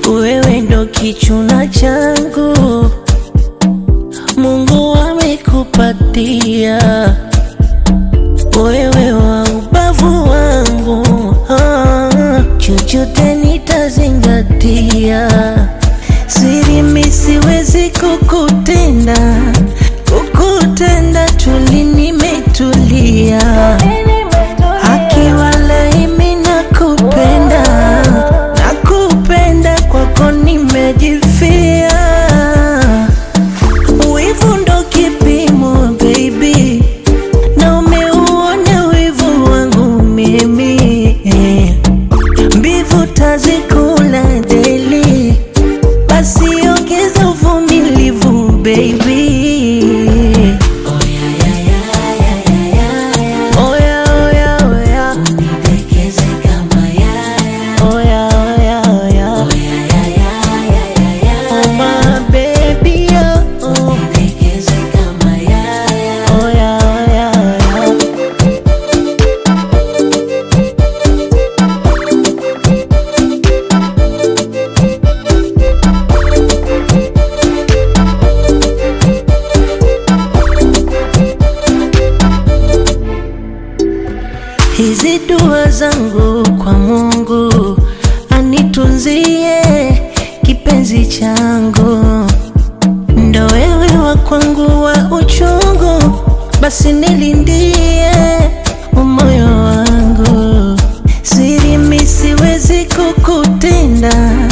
wewe ndo kichuna changu, Mungu amekupatia wewe wa ubavu wangu, ah, chochote nitazingatia, siri mi siwezi kukutenda, kukutenda tuli nimetulia, akiwa laimi nakupenda, nakupenda kwako nimejifia, wivu ndo kipimo baby na umeuona wivu wangu mimi eh. mbivu tazikula deli, basi ongeza uvumilivu baby. Oya, oya, oya. Oya, oya, oya. Oh, my baby, oh, oh. Oya, oya, oya. Hizi dua zangu kwa Mungu anitunzie kipenzi changu, ndo wewe wa kwangu wa uchungu, basi nilindie moyo wangu, siri mi siwezi kukutenda